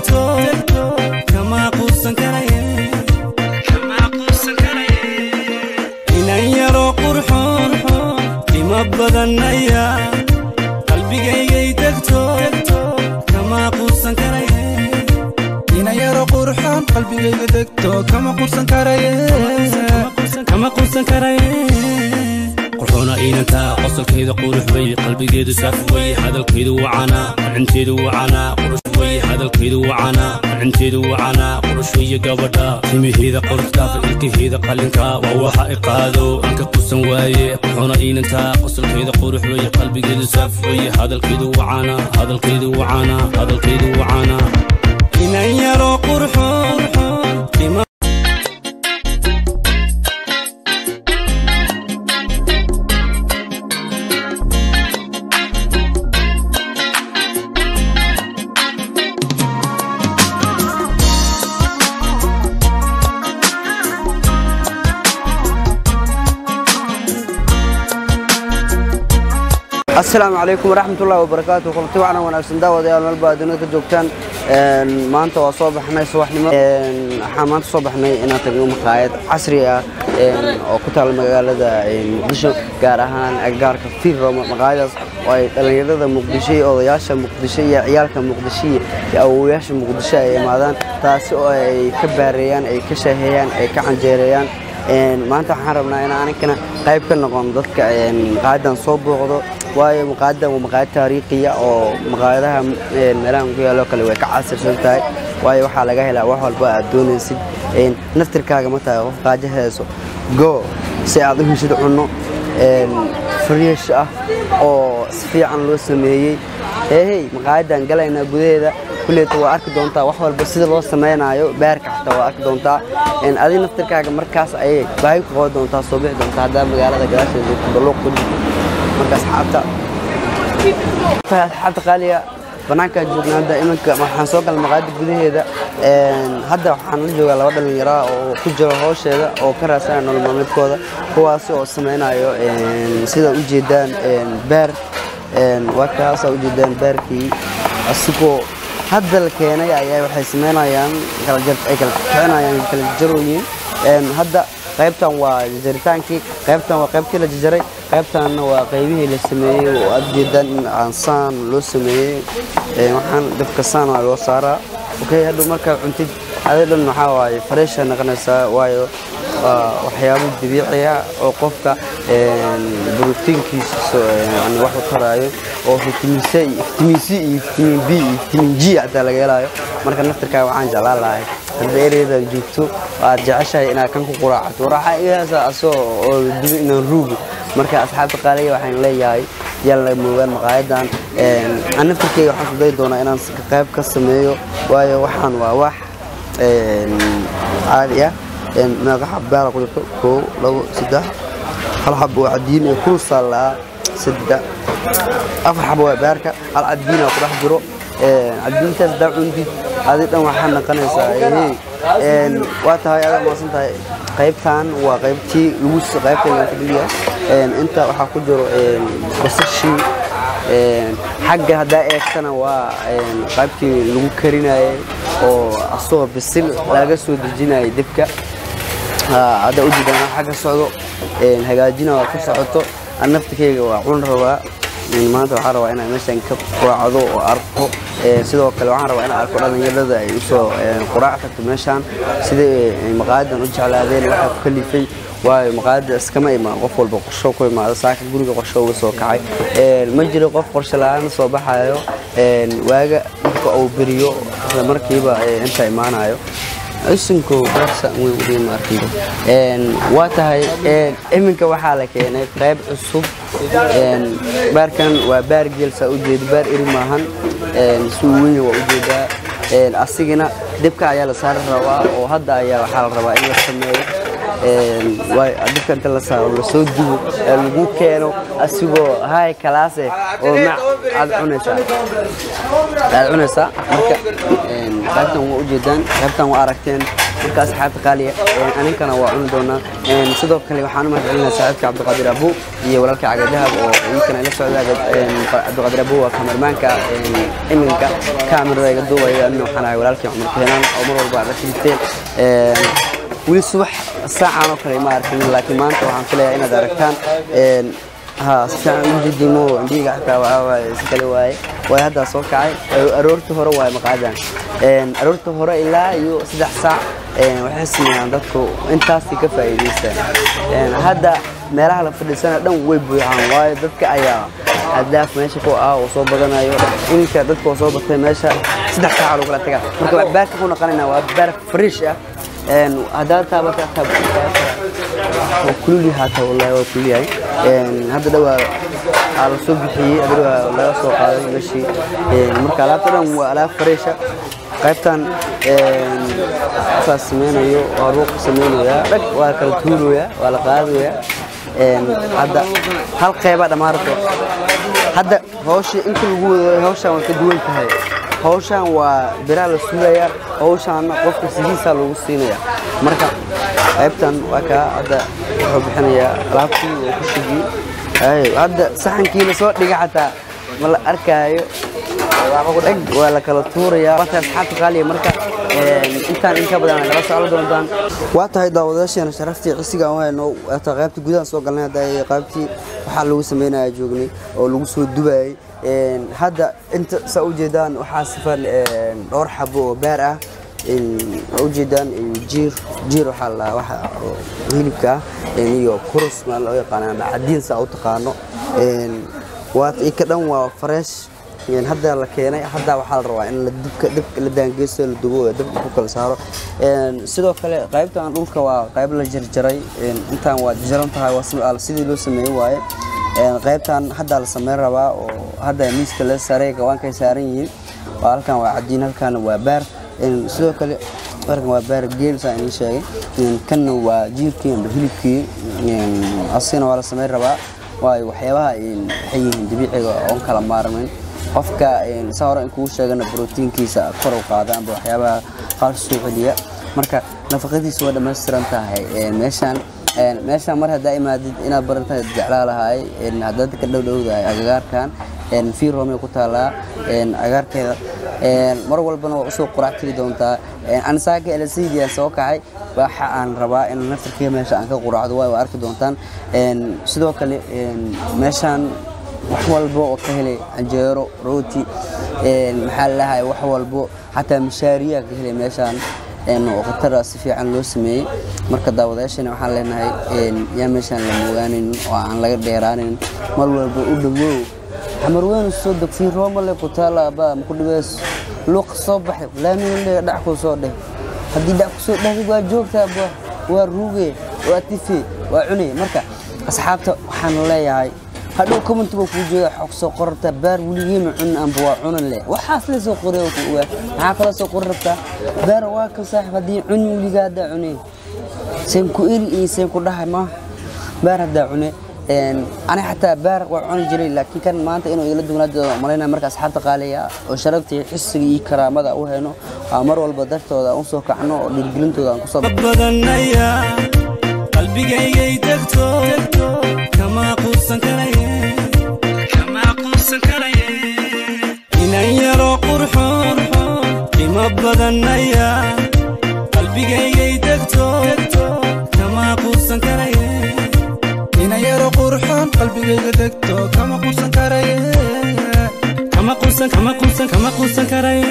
degto kama quusan karaye inan yaro qurxoon qimo badan ayaa qalbigaygay degto kama quusan karaye inan yaro qurxoon qalbigayga degto kama qursan karaye kama quusan karaye qurxoona inantaa qosolkeeda qurux wey qalbigeedu saaf wey hadalkeedu wacanaa qacinteedu wacanaa qurux wey hadalkeedu wacanaa qacinteedu wacanaa qurux weye gabadha timiheeda qorudhaafa ilkaheeda qalinka waa waxa i qaado anka qusan waaye qurxoona inantaa qosolkeeda qurux wey qalbigeedu saaf wey hadalkeedu wacanaa hadalkeedu wacanaa hadalkeedu wacanaa inan yaro qurxoon qimo asalaamu calaykum waraxmatullahi wabarakaatu kulanti wacna wanaagsan daawadayaal meelba adduunyada ka joogtaan maanta waa soo baxnay subaxnimo waxaan maanta soo baxnay inaan tagno maqaayad casri ah oo ku taal magaalada muqdisho gaar ahaan agagaarka fiirroma maqaayadaas oo ay dhallinyarada muqdisho iyo odayaasha muqdisho iyo ciyaalka muqdisho iyo awowayaasha muqdisho ay imaadaan taasi oo ay ka baareeyaan ay ka shaaheeyaan ay ka canjeereeyaan maanta waxaan rabnaa in aninkana qayb ka noqon dadka maqaayadan soo booqdo waayo maqaayadan waa maqaayad taariikhiya oo maqaayadaha meelahan ku yaalo kale way ka casirsan tahay waayo waxaa laga helaa wax walba aad doonaysid naftirkaaga ma tahay qof qaajo heeso go si aad u heshid cunno fresh ah oo si fiican loo sameeyey hey maqaayadan galaynaa gudaheeda kulleeta waa arki doontaa wax walba sida loo samaynayo baarka xataa waa arki doontaa adi naftirkaaga markaas ayay baahi ku qaban doontaa soo bixi doontaa haddaa magaalada gadaasheeda joogto balluuq ku jirto marka asxaabta asxaabta qaaliga banaankaan joognaa hadda iminka waxaan soo galay maqaayadda gudaheeda hadda waxaan la joogaa laba dhallinyaraa oo ku jiro howsheeda oo ka raadsanaya nolol maalmeedkooda kuwaasi oo samaynayo sida ujeedaan beer waa kaasaa ujeedaan beerkii asigoo hadda la keenay ayaa waxay samaynayaan ay kala kicinayaan kala jarooyin hadda qaybtan waa jaritaankii qaybtan waa qaybtii la jajaray qaybtanna waa qaybihii la sameeyey oo aad jeedaan in aansaan loo sameeyey waxaan dabka saan waa loo saaraa okay hadhow markaa cuntid adi dhan waxaa waaye fareesha noqonaysaa waayo waa waxyaabo dabiiciya oo qofka brotiinkiisa wax u taraayo oo vitamin c vitamin c iyo vitamin b iyo vitamin g hataa laga helayo marka naftirkaaga waxaan jeclaan lahay hadda ereyadan joogto aad jeceshahay inaad kan ku quraacato waraaxa igaasa asoo oo dibo inaan ruugo marka asxaabta qaaliga waxaan leeyahay yalla moogaan maqaayadan aan naftirkeyga waxaan ku dayi doonaa inaan qayb ka sameeyo waayo waxaan waa wax caadi ah meeqa xab baala ku jirto koo labo saddex hal xab oo cadiin iyo kul saalaa saddex afar xab waa baarka hal cadiina ku dhex jiro cadiintaas daa cundid adi dhan waxaa naqanaysaa waa tahay adaa maasan tahay qaybtan waa qaybtii lagu qaybta laga fadhiya inta waxaa ku jiro basashii xagga haddaa eegtana waa qaybtii lagu karinayay oo asagoo bisil laga soo dejinayay debka hadda ujeedaan xagga socdo hagaajina waa ka socoto naftikeyga waa cun rabaa maanta waxaan rabaa inaan meeshan ka quraacdo oo arko sidoo kale waxaan rabaa inaan arko dhallinyarada ay usoo quraac tagto meeshaan sidai maqaayadan u jeclaadeen waxaa ku kalifay waayo maqaayadda iskama imaan qof walba qorsho ku imaado saaka guriga qorsho uga soo kacay ma jiro qof qorsho la-aan soo baxayo waaga marka uu beriyo isla markiiba inta imaanayo isinko barsa way udhiima arkido waa tahay iminka waxaa la keenay qayb cusub baarkan waa baar geelsaa ujeeda baar eri maahan si uu wenya waa ujeedaa asigana dibka ayaa la saari rabaa oo hadda ayaa waxaa la rabaa in la sameeyo dibka inta la saaro lasoo dubo ee lagu keeno asigoo hay kalaase oo mac aad cunaysaa aad cunaysaa marka qaybtan waa ujeedaan qaybtan waa aragteen marka asxaabta qaaliya aninkana waa cuni doonaa sidoo kale waxaan u mahadcelinaa saaxiibka cabdiqaadir abu iyo walaalka cagadahab oo idinkana ila socda cabdiqaadir abu waa kamermaanka iminka kaamirada iga duubaya anina waxaan ahay walaalkii cumar keenaan oo mar walba aad arkirteen weli subax saacan oo kale ma arkin laakiin maanta waxaan filayaa inaad aragtaan ها سان جدي مو عندي حتى سكلي واي واي هذا سو كعي أرورت هرا واي مقعدان أرورت هرا إلا يو سدح ساعة وحس إن dadku intaasi ka faa'iideystaan hadda meelaha la fadhiisana dhan way buuxaan waayo dadka ayaa hadaaf meesha ku ah oo soo badanayo inka dadka oo soo batay meesha saddex saac lagu kala tagaa marka wax baarka ku noqonayna waa baar fresh ah haddaad taabata kululi haata wallahi waa kuliyahay hadda dhawaa aa la soo bixiyey adar laga soo qaaday meeshii marka alaabta dhan waa alaab fareesha qaybtan saas sameynayo waa ruuq sameynaya dhag waa kala tuuraya waa la qaadaya hadda hal qeyba dhammaarto hadda hawshii inta lagu wado hawshan waa ka duwan tahay hawshan waa biraa la suulaya hawshaanna qofka sidiisaa lagu siinaya marka qaybtan waa kaa hadda wuxuu bixinayaa alaabtii oo ku shigiyey hadda saxankii lasoo dhiga xataa ma la arkaayo dheg waa la kala tuurayaa marka asxaabta qaaliya marka intaan inka badan nagala socon doontaan waa tahay daawadayaasheena sharaftii cisiga aan hayno waata qaybtii gudaha soo galnay hadda qaybtii waxaa lagu sameynaya joognay oo lagu soo dubayay hadda inta saa ujeedaan waxaa sifan dhowr xabo oo beer ah ujeedaan jiir jiir waxaa la waxa hilibka iyo kurus ma loo yaqaan ama cadiin saa u taqaano waa ka dhan waa fresh hadda la keenay hadda waxaa la rabaa in la dibka dibka la daangeysto la dubo dabka ku kala saaro sidoo kale qaybtan dhulka waa qayb la jarjaray intaan waa jarjaran tahay waa sidii loo sameeyey waaye qaybtan hadda la sameyn rabaa oo hadda miiska la saaray gawaankay saaran yihiin halkan waa cadiin halkan waa baar sidoo kale markan waa baar geel saa inii sheegay kanna waa jiirkii amba hilibkii asigana waa la sameyn rabaa waayo waxyaabaha waxay yihiin dabiiciga oon kala maarmayn qofka saa hore in kugu sheegana brotiinkiisa kor u qaada amba waxyaabaha qaar soo celiya marka nafaqadiisa waa dhammaystiran tahay meeshaan meeshaan mar haddaa imaadid inaad barantahay jeclaa lahaay haddaad ka dhowdhowdahay agagaarkan fiiromay ku taallaa agaarkeeda mar walbana waa usoo quraac tiri doontaa anisaaka elasidiya soo kacay waxa aan rabaa in naftarkii meesha aan ka quraacdo waa arki doontaan sidoo kale meeshaan wax walbo oo ka helay canjeero rooti maxaa lalahay wax walbo xataa mashaariyaa ka helay meeshaan oo khatara si fiican loo sameeyey marka daawadayaashana waxaan leenahay yaa meeshaan la moogaanayn oo aan laga dheeraanin mar walba u dhawow xamarweynu soo deg fii roomale ku taala abaa maku dhibeys luuq soo baxay laamile dhac kuu soo dheh haddii dhac kusoo dhehday waa joogtaa ba waa ruuge waa tife waa cunay marka asxaabta waxaan leeyahay hadhow commentiga kuu jeeda xog soo qorarta baar weligiima cun amba waa cunan leh waxaas la soo qoray maxaa kala soo qori rabtaa baar waa kan saaxib haddii cuni weligaa haddaa cunay seen ku eri iyo seen ku dhahay ma baar haddaa cune ani xataa baar waa cuni jiray laakiin kan maanta inuu igala dugnaado malaynaya marka asxaabta qaaliya oo sharaftii xisiga iyo karaamada u hayno waa mar walba dartooda aan usoo kacno oo dhiirgelintooda aan kusoo badanaya qalbigaygay degto kama quusan karaye kama quusan karaye inan yaro qurxoon qimo badanaya qalbigaygay degto kama quusan karaye ina yaro qurxoon qalbigayga degto kama quusan karaye kama quusan kama quusan kama quusan karaye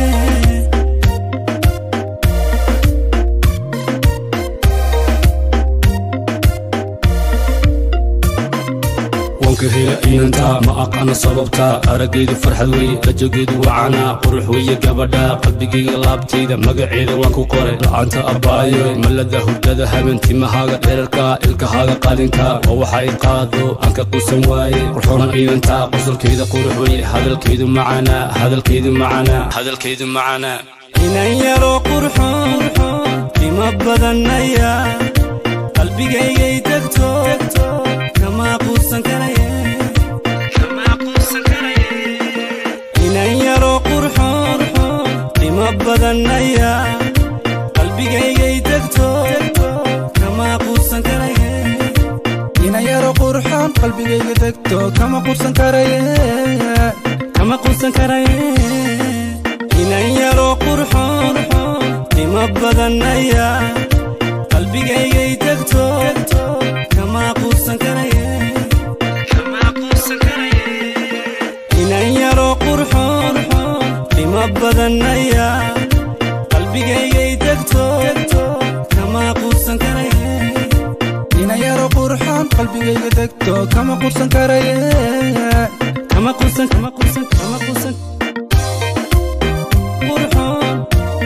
wanka hela inanta ma aqaana sababta aragaydu farxad weye rajageedu wacana qurux weye gabadha qalbigayga laabtayda magaceeda waan ku qoray la'aanta abbaayo malada hurdada haben timahaaga dherarka ilkahaaga qalinka oo waxa i qaado aan ka quusan waaye qurxoona inanta qosolkeeda qurux weye hadalkeedu macana hadalkeedu macana hadalkeedu macana inan yaro qurxoon qimo badanaya qalbigaygay degto kama quusan karaye kama quusan karaye inan yaro qurxoon qimo badanaya qalbigaygay degto kama quusan karaye inayaro qurxoon qalbigayga degto kama qursan karaye kama quusan karaye inan yaro qurxoon qiimo badan ayaa qalbigaygay degto kama quusan karaye kama quusan karaye inan yaro qurxoon qiimo badan ayaa qalbigaygay degto kama quusan karaye inayaro qurxoon qalbigayga degto kama qursan karaye kama quusan kama quusan kama quusan qurxoon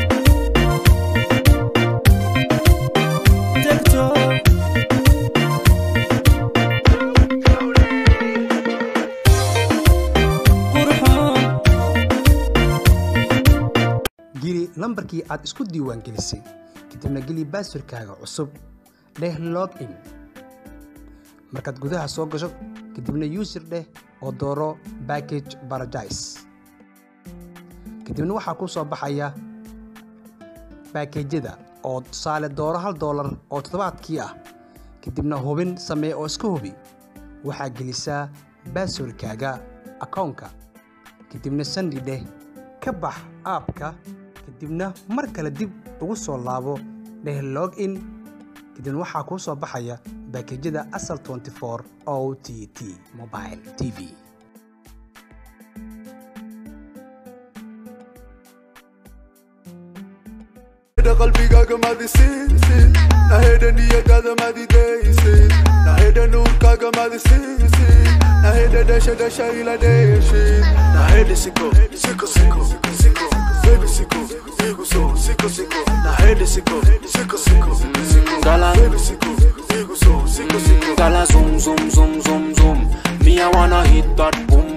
degto qurxoon geli lambarkii aad isku diiwaangelisay kadibna geli baaswarkaaga cusub dheh log in markaad gudaha soo gasho kadibna user dheh oo dooro package paradise kadibna waxaa kuu soo baxaya baakejyada oo tusaale dooro hal doolar oo toddobaadkii ah kadibna hubin samee oo iska hubi waxaa gelisaa baaswarkaaga akoonka kadibna sandi dheh ka bax aabka kadibna mar kale dib ugu soo laabo dheh log in kadibna waxaa kuu soo baxaya baakejyada asal 24 o t t mobile t v Naheda qalbigaaga madisiisid naheda niyadaada madidaysid naheda nuurkaaga madisiisid naheda dhasha dhasha ila dheeshid naheda siko siko siko siko baby siko igu so siko siko naheda siko siko siko siko Gala. baby siko igu so siko siko Gala zoom zoom zoom zoom zoom. Me I wanna hit that boom